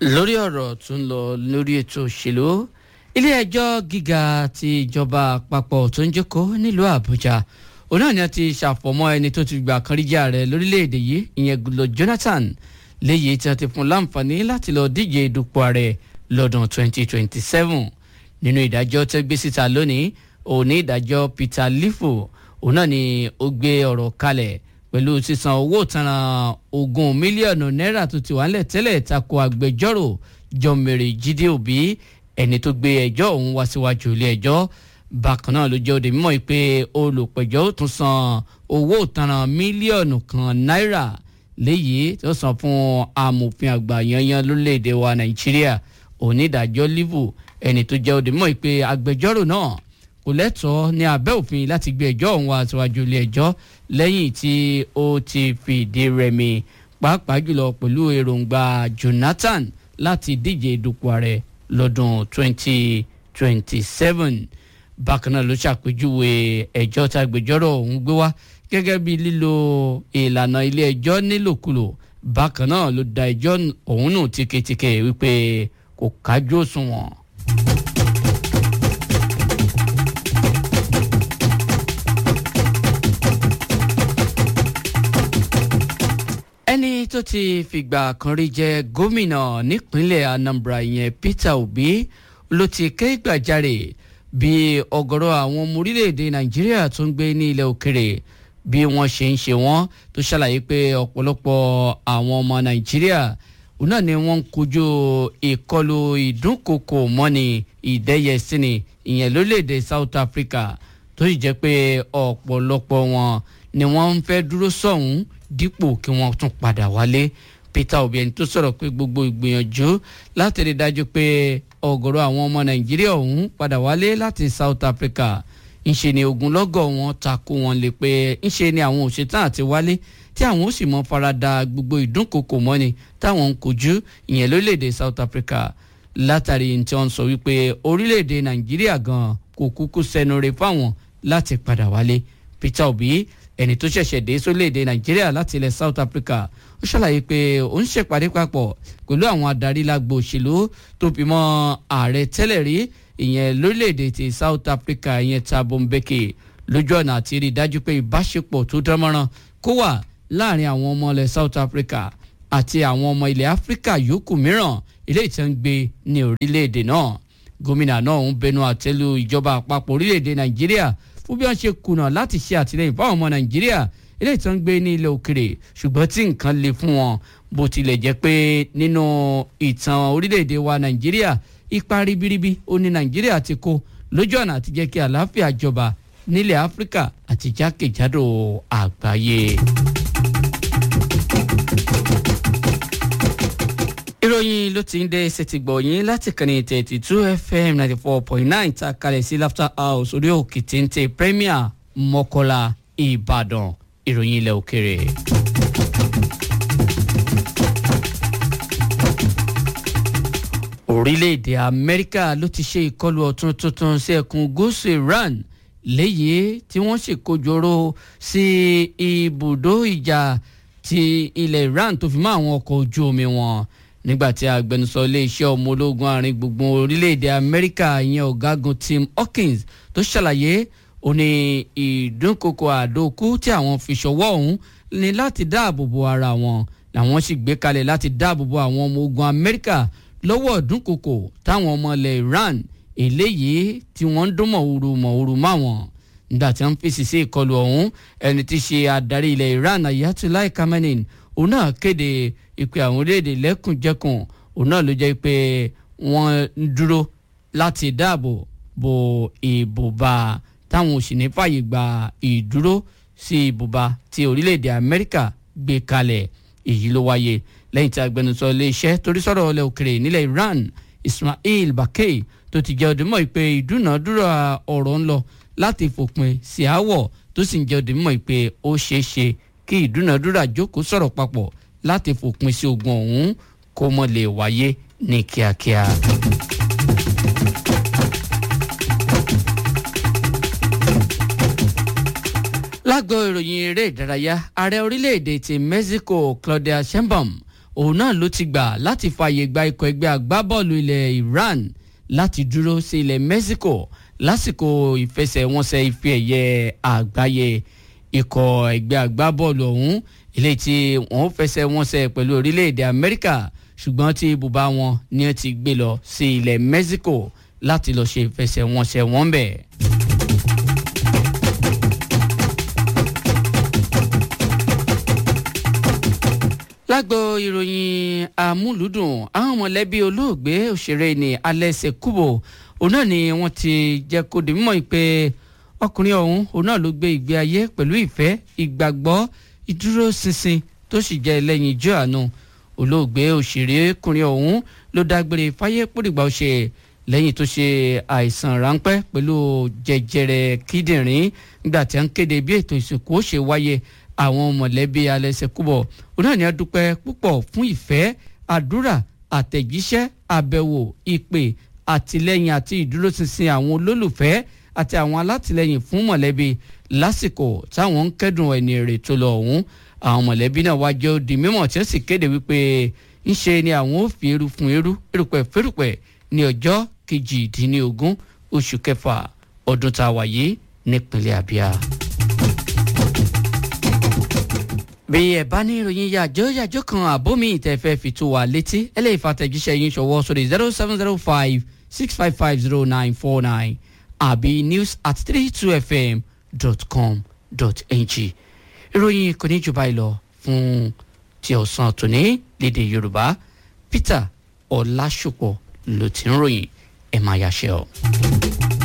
lórí ọ̀rọ̀ tó ń lọ lórí ètò òṣèlú ilé-ẹjọ́ gíga ti ìjọba àpapọ̀ tó ń jókòó nílùú àbújá òun náà ni a ti ṣàfọ̀mọ́ ẹni tó ti gbà kan rí jẹ́ ààrẹ lórílẹ̀‐èdè yìí ìyẹn Goodluck Jonathan léyìí tí a ti fún láǹfààní láti lọ díje dupò ààrẹ lọ́dún 2027 nínú ìdájọ́ tẹ́ gbé síta lónìí òní ìdájọ́ Peter Lifu òun náà ni ó gbé ọ̀rọ̀ kalẹ̀ pẹ̀lú sísan owó ìtanràn ogún mílíọ̀nù náírà tó ti wà nílẹ̀ tẹ́lẹ̀ tako agbẹjọ́rò jọmẹrẹ jíde òbí ẹni tó gbé ẹjọ́ ọ̀hún wá síwájú ilé ẹjọ́ bákan náà ló jẹ́ òde mímọ́ pé olùpẹ̀jọ́ ó tún san owó ìtanràn mílíọ̀nù kan náírà léyìí tó san fún amòfin àgbà yanyan lórílẹ̀‐èdè wa nàìjíríà onídàájọ́ livu ẹni tó jẹ́ òde mímọ́ pé agbẹjọ́rò náà kò lẹ́tọ̀ọ́ ní abẹ́ òfin láti gbé ẹjọ́ ọ̀hún wá síwájú ilé ẹjọ́ lẹ́yìn tí ó ti fìdí rẹmi pàápàá jùlọ pẹ̀lú èròǹgbà Jonathan láti díje dupò ààrẹ lọ́dún 2027 bákan náà ló ṣàpèjúwe ẹjọ́ tá agbẹjọ́rò ọ̀hún gbé wá gẹ́gẹ́ bí lílo ìlànà ilé ẹjọ́ nílòkulò bákan náà ló da ẹjọ́ ọ̀hún nù tíketíke wípé kò kájú òṣùwọ̀n. ẹni tó ti fìgbà kan rí jẹ gómìnà nípínlẹ̀ Anambra ìyẹn Peter Obi ló ti ké gbàjarè bí ọ̀gọ̀rọ̀ àwọn ọmọ orílẹ̀-èdè Nàìjíríà tó ń gbé ní ilẹ̀ òkèrè bí wọ́n ṣe ń ṣe wọ́n tó ṣàlàyé pé ọ̀pọ̀lọpọ̀ àwọn ọmọ Nàìjíríà náà ni wọ́n ń kojú ìkọlù ìdúnkokò mọ́ni ìdẹ́yẹsíni ìyẹn lórílẹ̀-èdè South Africa tó sì jẹ́ pé ọ̀pọ̀lọpọ̀ wọn ni wọ́n ń fẹ́ dúró sọ̀hún dípò kí wọ́n tún padà wálé Peter Obi ẹni tó sọ̀rọ̀ pé gbogbo ìgbìyànjú láti rí dájú pé ọ̀gọ̀rọ̀ àwọn ọmọ Nàìjíríà ọ̀hún padà wálé láti South Africa ńṣe ni ogunlọ́gọ̀ wọn takò wọn lè pé ńṣe ni àwọn òṣètàn àti wálé tí àwọn ó sì mọ farada gbogbo ìdúnkokò mọ́ni táwọn ń kojú ìyẹn lórílẹ̀‐èdè South Africa látàrí tí wọ́n sọ wípé orílẹ̀‐èdè Nàìjíríà gan kò kúkú sẹ́nu rẹ̀ fáwọn láti padà wálé Peter Obi ẹni tó ṣẹ̀ṣẹ̀ dé sórílẹ̀‐èdè nàìjíríà láti ilẹ̀ south africa ó ṣàlàyé pé ó ń ṣèpàdé papọ̀ pẹ̀lú àwọn adarí lágbo òṣèlú tó fi mọ́ ààrẹ tẹ́lẹ̀ rí ìyẹn lórílẹ̀‐èdè ti south africa ìyẹn Thabo Mbeki lójú ọ̀nà àti rí i dájú pé ìbáṣepọ̀ tó dánmọ́rán kó wà láàrin àwọn ọmọ ilẹ̀ south africa àti àwọn ọmọ ilẹ̀ áfíríkà yòókù mìíràn ilé ìtàn ń gbé ní orílẹ̀‐èdè náà gómìnà náà ń bẹnu àtẹ́lu ìjọba àpapọ̀ orílẹ̀‐èdè nàìjíríà fún bí wọ́n ṣe kùnà láti ṣe àtìlẹ́yìn fáwọn ọmọ nàìjíríà eléyìí tó ń gbé ní ilẹ̀ òkèrè ṣùgbọ́n tí nǹkan le fún wọn bó tilẹ̀ jẹ́ pé nínú ìtàn orílẹ̀-èdè wa nàìjíríà ipa ribiribi ó ní nàìjíríà ti kó lójú ọ̀nà àti jẹ́ kí àlàáfíà jọba nílẹ̀ áfíríkà àti jákèjádò àgbáyé. ìròyìn ló ti ń dé ṣètìgbọ̀yìn láti kànnì thirty two fm ninety four point nine ta kalẹ̀ sí laughter house orí òkè téńté premier mọ́kọ́lá ìbàdàn ìròyìn ilẹ̀ òkèrè. orílẹ̀-èdè amẹ́ríkà ló ti ṣe ìkọlù ọ̀tún tuntun sí ẹkùn gúúsù iran léyìí tí wọ́n ṣèkójọrò sí ibùdó ìjà ti ilẹ̀ iran tó fi mọ́ àwọn ọkọ̀ ojú omi wọn nígbàtí agbẹnusọ iléeṣẹ́ ọmọ ológun àárín gbùngbùn orílẹ̀-èdè amẹ́ríkà ìyẹn ọ̀gágun tim hawkins tó ṣàlàyé ó ní ìdúnkokò àdókù tí àwọn fi ṣọwọ́ ọ̀hún ní láti dáàbò bo ara wọn làwọn sì gbé kalẹ̀ láti dáàbò bo àwọn ọmọ ogun amẹ́ríkà lọ́wọ́ ìdúnkokò táwọn ọmọ ilẹ̀ iran eléyìí tí wọ́n ń dún mọ̀húrú mọ̀húrú máwọn nígbà tí wọ́n fèsì sí ìkọlù ọ̀hún ẹni tí ṣe adarí ilẹ̀ iran ayatollah khamenei òun náà kéde ìpè àwọn orílẹ̀-èdè lẹ́kùnjẹkùn òun náà ló jẹ́ pé wọ́n ń dúró láti dáàbò bo ìbùba táwọn òsì ní fàyè gba ìdúró sí ìbùba tí orílẹ̀-èdè amẹ́ríkà gbé kalẹ̀ èyí ló wáyé lẹ́yìn tí agbẹnusọ iléeṣẹ́ torí sọ̀rọ̀ ọlẹ́ òkèrè nílẹ̀ iran ismail bakay tó ti jẹ́ ọdún pé ìdúnàádúrà ọ̀rọ̀ ń lọ láti fòpin sí àwọ̀ tó sì ń jẹ́ ọdún mọ́ pé ó ṣeé ṣe kí ìdúnàádúrà jókòó sọ̀rọ̀ papọ̀ láti fòpin sí ogun ọ̀hún kó mọ́ lè wáyé ní kíákíá. lágbo ìròyìn eré ìdárayá ààrẹ orílẹ̀-èdè ti Mexico Claudia Sheinbaum òun náà ló ti gbà láti fààyè gba ikọ̀ ẹgbẹ́ agbábọ́ọ̀lù ilẹ̀ Iran láti dúró sí ilẹ̀ Mexico lásìkò ìfẹsẹ̀wọnsẹ̀ ife ẹ̀yẹ àgbáyé ikọ̀ ẹgbẹ́ agbábọ́ọ̀lù ọ̀hún ilé tí wọ́n fẹsẹ̀ wọnsẹ̀ pẹ̀lú orílẹ̀-èdè Amẹ́ríkà ṣùgbọ́n tí ibùba wọn ni wọ́n ti gbé lọ sí ilẹ̀ Mexico láti lọ́ọ́ ṣe ìfẹsẹ̀wọnsẹ̀ wọn bẹ̀. lágbo ìròyìn amúlùdùn àwọn mọ̀lẹ́bí olóògbé òṣèré ní Alẹ́sẹ̀ Kúbò òun náà ni wọ́n ti jẹ́ kó di mímọ̀ pé ọkùnrin ọ̀hún òun náà ló gbé ìgbé ayé pẹ̀lú ìfẹ́ ìgbàgbọ́ ìdúróṣinṣin tó sì jẹ́ ẹlẹ́yin ijó àánú olóògbé òṣèrékùnrin ọ̀hún ló dágbére fáyé pòdìgbà ọ̀ṣẹ̀ lẹ́yìn tó ṣe àìsàn ráńpẹ́ pẹ̀lú jẹjẹrẹ kíndìnrín nígbà tí a ń kéde bí ètò ìsìnkú ó ṣe wáyé àwọn mọ̀lẹ́bí Alẹ́sẹ̀ Kúbọ̀ òun náà ni a dúpẹ́ púpọ̀ fún ìfẹ́ àdúrà àtẹ̀jíṣẹ́ àbẹ̀wò ìpè àtìlẹ́yìn àti ìdúróṣinṣin àwọn olólùfẹ́ àti àwọn alátìlẹ́yìn fún mọ̀lẹ́bí lásìkò táwọn ń kẹ́dùn ẹni rè tó lọ ọ̀hún àwọn mọ̀lẹ́bí náà wá jẹ́ di mímọ̀ tí ó sì kéde wípé ńṣe ni àwọn ò fi eru fún eru erùpẹ̀ fẹ́rùpẹ̀ ní ọjọ́ kejìdínlógún oṣù kẹfà ọdún tá a wà yìí nípínlẹ̀ Abia. bí ẹ bá ní ìròyìn yàjọ yàjọ kan àbómi ìtẹ̀fẹ́ fi tó wa létí ẹ lè fàtẹ̀jíṣẹ́ yín ṣọwọ́ sórí zero seven zero five six five five zero nine four nine àbí news at three two fm dot com dot ng ìròyìn kò ní jù báyìí lọ fún ti ọ̀sán tòní lédè yorùbá peter ọlásùpọ̀ ló ti ń ròyìn ẹ̀ máa yàṣẹ́ ọ.